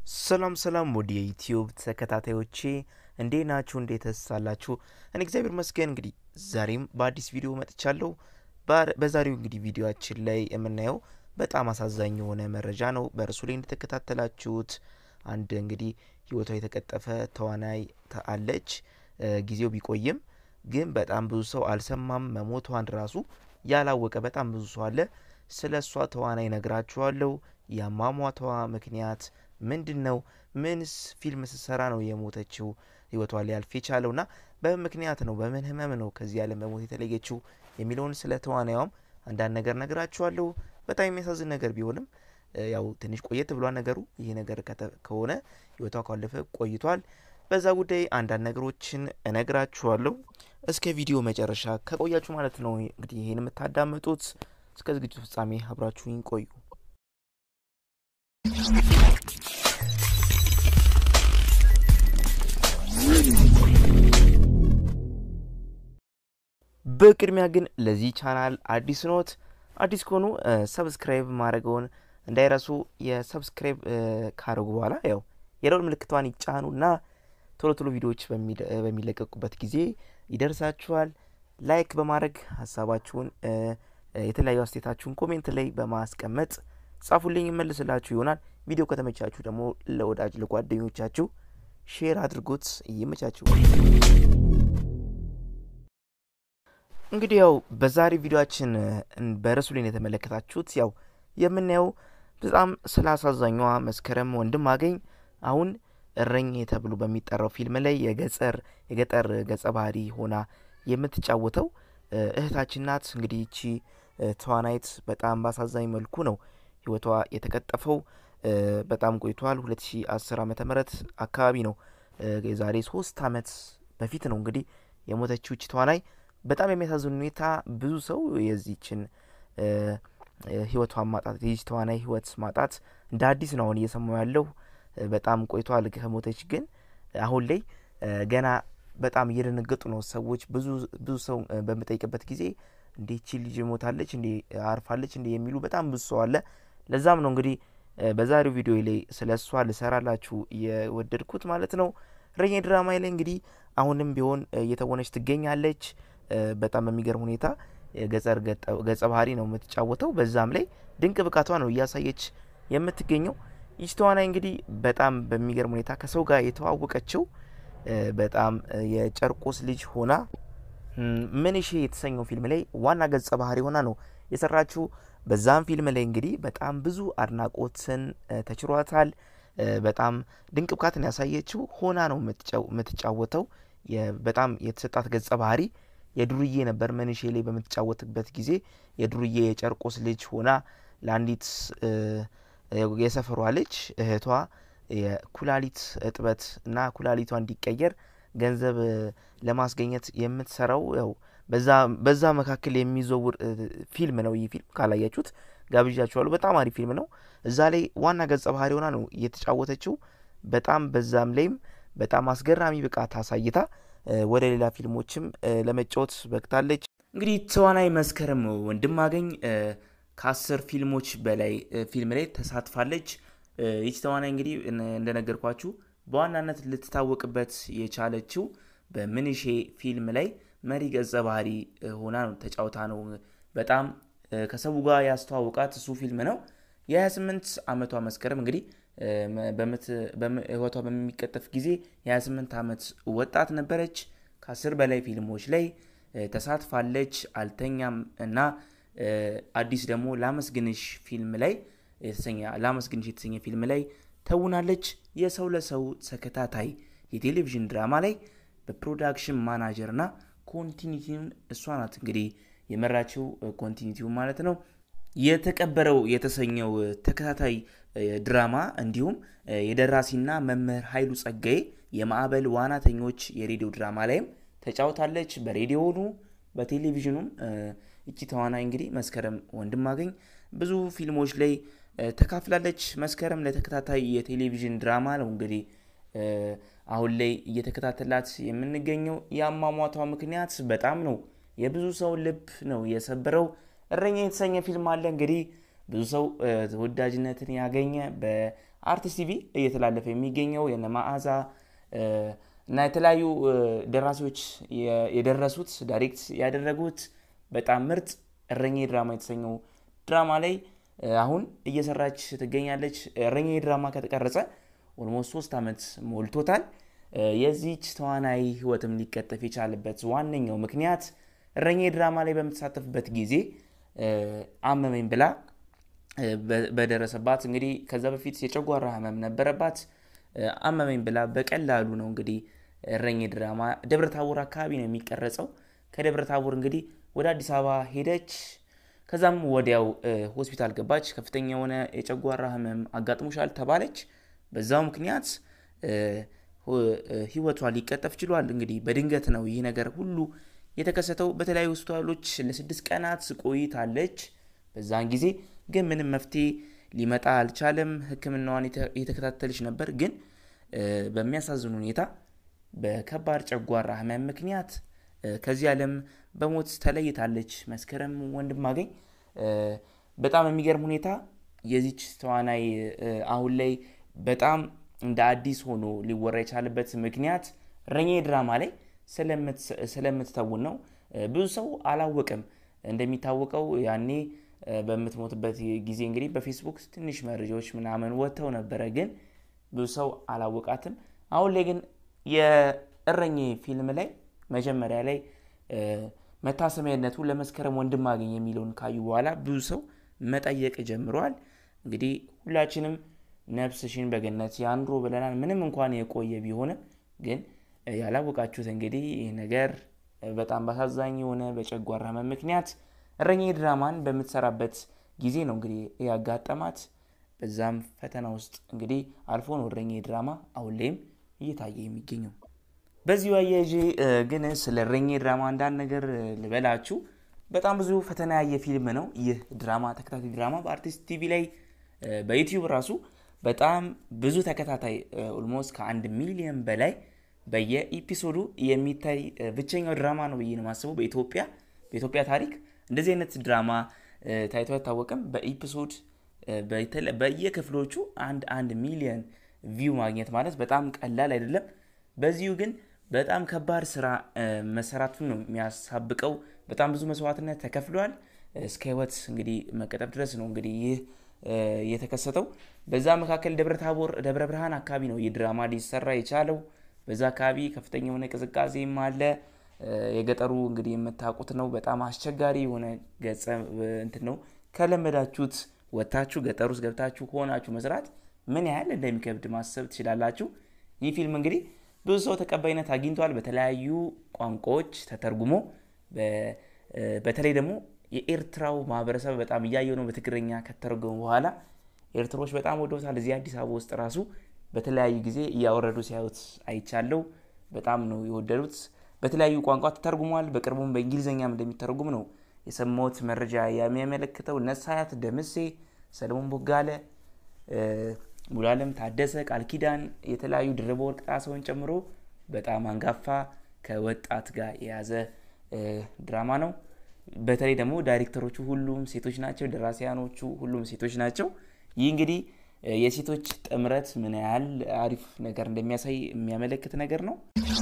ሰላም ሰላም ወደ የዩትዩብ ተከታታዮቼ እንዴት ናችሁ? እንዴት ተሳላችሁ? እኔ እግዚአብሔር ይመስገን እንግዲህ ዛሬም በአዲስ ቪዲዮ መጥቻለሁ። ባር- በዛሬው እንግዲህ ቪዲዮችን ላይ የምናየው በጣም አሳዛኝ የሆነ መረጃ ነው። በእርሱ ላይ እንደተከታተላችሁት አንድ እንግዲህ ህይወቷ የተቀጠፈ ተዋናይ ተ- አለች። እ፣ ጊዜው ቢቆይም ግን በጣም ብዙ ሰው አልሰማም። መሞቷን ራሱ ያላወቀ በጣም ብዙ ሰው አለ። ስለ እሷ ተዋናይ ነግራችኋለሁ። የአሟሟቷ ምክንያት ምንድን ነው? ምንስ ፊልም ስትሰራ ነው የሞተችው? ህይወቷ ሊያልፍ የቻለው ና በምን ምክንያት ነው? በምን ህመም ነው ከዚህ ዓለም በሞት የተለየችው የሚለውን ስለ ተዋናያውም አንዳንድ ነገር ነግራችኋለሁ። በጣም የሚያሳዝን ነገር ቢሆንም እ፣ ያው ትንሽ ቆየት ብሏል ነገሩ። ይህ ነገር ከተ- ከሆነ ህይወቷ ካለፈ ቆይቷል። በዛ ጉዳይ አንዳንድ ነገሮችን እነግራችኋለሁ። እስከ ቪዲዮ መጨረሻ ከቆያችሁ ማለት ነው እንግዲህ ይህን የምታዳምጡት። እስከ ዝግጅቱ ፍጻሜ አብራችሁኝ ቆዩ። በቅድሚያ ግን ለዚህ ቻናል አዲስ ኖት አዲስ ከሆኑ ሰብስክራይብ ማድረገውን እንዳይረሱ። የሰብስክራይብ ካረጉ በኋላ ያው የደወል ምልክቷን ይጫኑ እና ቶሎ ቶሎ ቪዲዮዎች በሚለ- በሚለቀቁበት ጊዜ ይደርሳችኋል። ላይክ በማድረግ ሀሳባችሁን እ፣ እ፣ የተለያዩ አስተያየታችሁን ኮሜንት ላይ በማስቀመጥ ጻፉልኝ፣ ይመልስላችሁ ይሆናል። ቪዲዮ ከተመቻችሁ ደግሞ ለወዳጅ ለጓደኞቻችሁ ሼር አድርጉት። ይመቻችሁ። እንግዲህ ያው በዛሬ ቪዲዮችን በርዕሱ ላይ የተመለከታችሁት ያው የምናየው በጣም ስለ አሳዛኟ መስከረም ወንድማገኝ አሁን እረኝ ተብሎ በሚጠራው ፊልም ላይ የገጠር የገጠር ገጸ ባህሪ ሆና የምትጫወተው እ፣ እህታችን ናት። እንግዲህ ይቺ እ፣ ተዋናይት በጣም በአሳዛኝ መልኩ ነው ህይወቷ የተቀጠፈው። እ፣ በጣም ቆይቷል። 2010 ዓመተ ምህረት አካባቢ ነው እ፣ የዛሬ ሶስት አመት በፊት ነው እንግዲህ የሞተችው ይቺ ተዋናይ። በጣም የሚያሳዝን ሁኔታ ብዙ ሰው የዚችን እ፣ እ፣ ህይወቷን ማጣት የዚች ተዋናይ ህይወት ማጣት እንደ አዲስ ነው አሁን እየሰማው ያለው። እ፣ በጣም ቆይቷል ከሞተች ግን አሁን ላይ እ፣ ገና በጣም እየደነገጡ ነው ሰዎች። ብዙ ብዙ ሰው እ፣ በምጠይቅበት ጊዜ እንዴ ይቺ ልጅ ሞታለች እንዴ አርፋለች እንዴ የሚሉ በጣም ብዙ ሰው አለ። ለዛም ነው እንግዲህ እ፣ በዛሬው ቪዲዮ ላይ ስለ እሷ ልሰራላችሁ የወደድኩት ማለት ነው። እረኛ ድራማ ላይ እንግዲህ አሁንም ቢሆን እ፣ እየተወነች ትገኛለች። እ፣ በጣም በሚገርም ሁኔታ የገጠር ገጠ- ገጸ ባህሪ ነው የምትጫወተው። በዛም ላይ ድንቅ ብቃቷ ነው እያሳየች የምትገኘው። ይች ተዋናይ እንግዲህ በጣም በሚገርም ሁኔታ ከሰው ጋር የተዋወቀችው እ፣ በጣም እ፣ የጨርቆስ ልጅ ሆና ም፣ ምንሼ የተሰኘው ፊልም ላይ ዋና ገጸ ባህሪ ሆና ነው የሰራችው። በዛም ፊልም ላይ እንግዲህ በጣም ብዙ አድናቆትን እ፣ ተችሯታል። እ፣ በጣም ድንቅ ብቃትን ያሳየችው ሆና ነው የምትጫው- የምትጫወተው። የ- በጣም የተሰጣት ገጸ ባህሪ የዱርዬ ነበር። መንሼ ላይ በምትጫወትበት ጊዜ የዱርዬ የጨርቆስ ልጅ ሆና ለአንዲት እ፣ የሰፈሯ ልጅ እህቷ የኩላሊት እጥበት እና ኩላሊቷ እንዲቀየር ገንዘብ እ፣ ለማስገኘት የምትሰራው ያው በዛ በዛ መካከል የሚዘውር እ፣ ፊልም ነው። ይህ ፊልም ካላያችሁት ጋብዣችኋለሁ። በጣም አሪፍ ፊልም ነው። እዛ ላይ ዋና ገጸ ባህሪ ሆና ነው እየተጫወተችው። በጣም በዛም ላይም በጣም አስገራሚ ብቃት አሳይታ እ፣ ወደ ሌላ ፊልሞችም እ፣ ለመጫወት በቅታለች። እንግዲህ ተዋናይ መስከረም ወንድማገኝ እ፣ ከአስር ፊልሞች በላይ እ፣ ፊልም ላይ ተሳትፋለች። እ፣ ይች ተዋናይ እንግዲህ እነ- እንደነገርኳችሁ በዋናነት ልትታወቅበት የቻለችው በምንሼ ፊልም ላይ መሪ ገጸ ባህሪ እ፣ ሆና ነው ተጫውታ ነው። በጣም እ፣ ከሰቡ ጋር ያስተዋወቃት እሱ ፊልም ነው። የ28 ዓመቷ መስከረም እንግዲህ እ፣ መ- በምት- በም- ህይወቷ በሚቀጠፍ ጊዜ የ28 ዓመት ወጣት ነበረች። ከአስር በላይ ፊልሞች ላይ እ፣ ተሳትፋለች። አልተኛም እና እ፣ አዲስ ደግሞ ላመስግንሽ ፊልም ላይ የተሰኘ ላመስግንሽ የተሰኘ ፊልም ላይ ተውናለች። የሰው ለሰው ተከታታይ የቴሌቪዥን ድራማ ላይ በፕሮዳክሽን ማናጀር እና ኮንቲኒቲውን እሷ ናት እንግዲህ የመራችው ኮንቲኒቲውን ማለት ነው። የተቀበረው የተሰኘው እ፣ ተከታታይ እ፣ ድራማ እንዲሁም እ፣ የደራሲና መምህር ኃይሉ ጸጋዬ የማዕበል ዋናተኞች የሬዲዮ ድራማ ላይም ተጫውታለች። በሬዲዮኑ በቴሌቪዥኑም እ፣ እቺ ተዋናይ እንግዲህ መስከረም ወንድማገኝ ብዙ ፊልሞች ላይ እ፣ ተካፍላለች። መስከረም ለተከታታይ የቴሌቪዥን ድራማ ነው እንግዲህ እ፣ አሁን ላይ እየተከታተላት የምንገኘው። የአሟሟቷ ምክንያት በጣም ነው የብዙ ሰው ልብ ነው የሰበረው። እረኛ የተሰኘ ፊልም አለ እንግዲህ ብዙ ሰው እ፣ ተወዳጅነትን ያገኘ በ በአርቲስት ቲቪ እየተላለፈ የሚገኘው የነ መዓዛ እና የተለያዩ ደራሲዎች የደረሱት ዳይሬክት ያደረጉት በጣም ምርጥ እረኛ ድራማ የተሰኘው ድራማ ላይ አሁን እየሰራች ትገኛለች። እረኛ ድራማ ከተቀረጸ ኦልሞስት ሶስት ዓመት ሞልቶታል። የዚች ተዋናይ ህይወትም ሊቀጠፍ የቻለበት ዋነኛው ምክንያት እረኛ ድራማ ላይ በምትሳተፍበት ጊዜ አመመኝ ብላ በደረሰባት እንግዲህ ከዛ በፊት የጨጓራ ህመም ነበረባት። አመመኝ ብላ በቀላሉ ነው እንግዲህ እረኛ ድራማ ደብረ ታቦር አካባቢ ነው የሚቀረጸው። ከደብረ ታቦር እንግዲህ ወደ አዲስ አበባ ሄደች። ከዛም ወዲያው ሆስፒታል ገባች። ከፍተኛ የሆነ የጨጓራ ህመም አጋጥሞሻል ተባለች። በዛው ምክንያት ህይወቷ ሊቀጠፍ ችሏል። እንግዲህ በድንገት ነው ይህ ነገር ሁሉ የተከሰተው። በተለያዩ ሆስፒታሎች ለስድስት ቀናት ቆይታለች። በዛን ጊዜ ግን ምንም መፍትሄ ሊመጣ አልቻለም። ሕክምናዋን የተከታተለች ነበር። ግን በሚያሳዝን ሁኔታ በከባድ ጨጓራ ህመም ምክንያት ከዚህ ዓለም በሞት ተለይታለች። መስከረም ወንድማገኝ በጣም የሚገርም ሁኔታ የዚች ተዋናይ አሁን ላይ በጣም እንደ አዲስ ሆኖ ሊወራ የቻለበት ምክንያት እረኛ ድራማ ላይ ስለምትተውን ነው። ብዙ ሰው አላወቅም። እንደሚታወቀው ያኔ በምትሞትበት ጊዜ እንግዲህ በፌስቡክ ትንሽ መረጃዎች ምናምን ወጥተው ነበረ፣ ግን ብዙ ሰው አላወቃትም። አሁን ላይ ግን የእረኛ ፊልም ላይ መጀመሪያ ላይ መታሰቢያነቱ ለመስከረም ወንድማገኝ የሚለውን ካዩ በኋላ ብዙ ሰው መጠየቅ ጀምረዋል። እንግዲህ ሁላችንም ነፍስሽን በገነት ያኑሮ ብለናል። ምንም እንኳን የቆየ ቢሆንም ግን ያላወቃችሁት እንግዲህ ይህ ነገር በጣም በአሳዛኝ የሆነ በጨጓራ ህመም ምክንያት እረኛ ድራማን በምትሰራበት ጊዜ ነው እንግዲህ ያጋጠማት። በዛም ፈተና ውስጥ እንግዲህ አልፎ ነው እረኛ ድራማ አሁን ላይም እየታየ የሚገኘው። በዚሁ አያይዤ ግን ስለ እረኛ ድራማ አንዳንድ ነገር ልበላችሁ። በጣም ብዙ ፈተና ያየ ፊልም ነው ይህ ድራማ፣ ተከታታይ ድራማ በአርቲስት ቲቪ ላይ በዩቲዩብ ራሱ በጣም ብዙ ተከታታይ ኦልሞስት ከአንድ ሚሊዮን በላይ በየኢፒሶዱ የሚታይ ብቸኛው ድራማ ነው ብዬ ነው የማስበው። በኢትዮጵያ በኢትዮጵያ ታሪክ እንደዚህ አይነት ድራማ ታይቶ አይታወቅም። በኢፒሶድ በየክፍሎቹ አንድ አንድ ሚሊዮን ቪው ማግኘት ማለት በጣም ቀላል አይደለም። በዚሁ ግን በጣም ከባድ ስራ መሰራቱን ነው የሚያሳብቀው። በጣም ብዙ መስዋዕትነት ተከፍሏል። እስከ ህይወት እንግዲህ መቀጠፍ ድረስ ነው እንግዲህ ይህ የተከሰተው። በዛ መካከል ደብረ ታቦር ደብረ ብርሃን አካባቢ ነው ይህ ድራማ ሊሰራ የቻለው። በዛ አካባቢ ከፍተኛ የሆነ ቅዝቃዜም አለ። የገጠሩ እንግዲህ የምታውቁት ነው። በጣም አስቸጋሪ የሆነ ገጸ እንትን ነው። ከለመዳችሁት ወጥታችሁ ገጠር ውስጥ ገብታችሁ ከሆናችሁ መስራት ምን ያህል እንደሚከብድ ማሰብ ትችላላችሁ። ይህ ፊልም እንግዲህ ብዙ ሰው ተቀባይነት አግኝቷል። በተለያዩ ቋንቋዎች ተተርጉሞ በተለይ ደግሞ የኤርትራው ማህበረሰብ በጣም እያየው ነው። በትግርኛ ከተረጎሙ በኋላ ኤርትሮች በጣም ወደውታል። እዚህ አዲስ አበባ ውስጥ ራሱ በተለያዩ ጊዜ እያወረዱ ሲያዩት አይቻለው። በጣም ነው የወደዱት። በተለያዩ ቋንቋ ተተርጉሟል። በቅርቡም በእንግሊዝኛም እንደሚተረጉም ነው የሰማሁት መረጃ የሚያመለክተው። ነሳያት ደምሴ፣ ሰለሞን ቦጋለ፣ ሙሉዓለም ታደሰ፣ ቃል ኪዳን፣ የተለያዩ ድርበ ወርቅ ጣሰውን ጨምሮ በጣም አንጋፋ ከወጣት ጋር የያዘ ድራማ ነው። በተለይ ደግሞ ዳይሬክተሮቹ ሁሉም ሴቶች ናቸው። ደራሲያኖቹ ሁሉም ሴቶች ናቸው። ይህ እንግዲህ የሴቶች ጥምረት ምን ያህል አሪፍ ነገር እንደሚያሳይ የሚያመለክት ነገር ነው።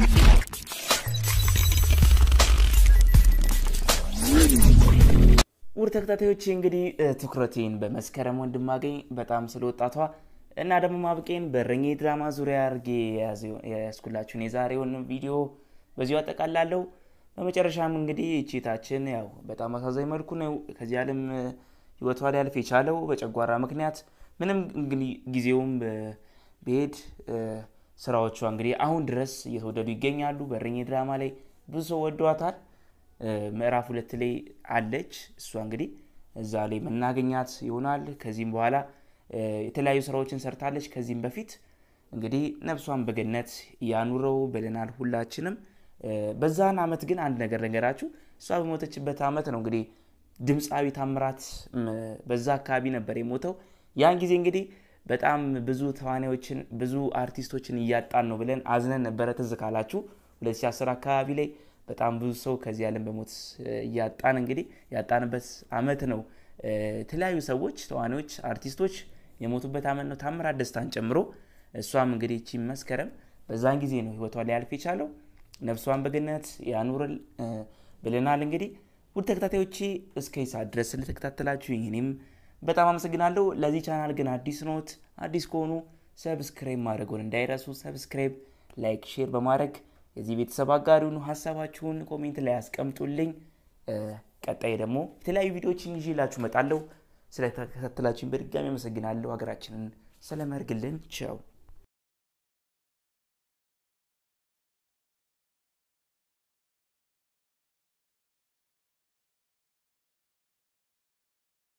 ውድ ተከታታዮች እንግዲህ ትኩረቴን በመስከረም ወንድማገኝ በጣም ስለ ወጣቷ እና ደግሞ ማብቄን በእረኛ ድራማ ዙሪያ አድርጌ የያዝኩላችሁን የዛሬውን ቪዲዮ በዚሁ አጠቃላለሁ። በመጨረሻም እንግዲህ እቺታችን ያው በጣም አሳዛኝ መልኩ ነው ከዚህ ዓለም ህይወቷ ሊያልፍ የቻለው በጨጓራ ምክንያት። ምንም እንግዲህ ጊዜውም ብሄድ ስራዎቿ እንግዲህ አሁን ድረስ እየተወደዱ ይገኛሉ። በእረኛ ድራማ ላይ ብዙ ሰው ወደዋታል። ምዕራፍ ሁለት ላይ አለች እሷ እንግዲህ እዛ ላይ መናገኛት ይሆናል። ከዚህም በኋላ የተለያዩ ስራዎችን ሰርታለች። ከዚህም በፊት እንግዲህ ነፍሷን በገነት ያኑረው ብለናል ሁላችንም። በዛን አመት ግን አንድ ነገር ነገራችሁ። እሷ በሞተችበት አመት ነው እንግዲህ ድምፃዊ ታምራት በዛ አካባቢ ነበር የሞተው። ያን ጊዜ እንግዲህ በጣም ብዙ ተዋናዮችን ብዙ አርቲስቶችን እያጣን ነው ብለን አዝነን ነበረ። ትዝ ካላችሁ 2010 አካባቢ ላይ በጣም ብዙ ሰው ከዚህ ዓለም በሞት እያጣን እንግዲህ ያጣንበት አመት ነው። የተለያዩ ሰዎች ተዋናዮች፣ አርቲስቶች የሞቱበት አመት ነው ታምራት ደስታን ጨምሮ። እሷም እንግዲህ እቺ መስከረም በዛን ጊዜ ነው ህይወቷ ሊያልፍ የቻለው። ነፍሷን በገነት ያኑርል ብለናል። እንግዲህ ውድ ተከታታዮቼ እስከ ሰዓት ድረስ ስለተከታተላችሁ እኔም በጣም አመሰግናለሁ። ለዚህ ቻናል ግን አዲስ ኖት አዲስ ከሆኑ ሰብስክራይብ ማድረጉን እንዳይረሱ። ሰብስክራይብ፣ ላይክ፣ ሼር በማድረግ የዚህ ቤተሰብ አጋሪውን ሀሳባችሁን ኮሜንት ላይ ያስቀምጡልኝ። ቀጣይ ደግሞ የተለያዩ ቪዲዮዎችን ይዤላችሁ እመጣለሁ። ስለተከታተላችሁኝ በድጋሚ አመሰግናለሁ። ሀገራችንን ሰላም ያርግልን። ቻው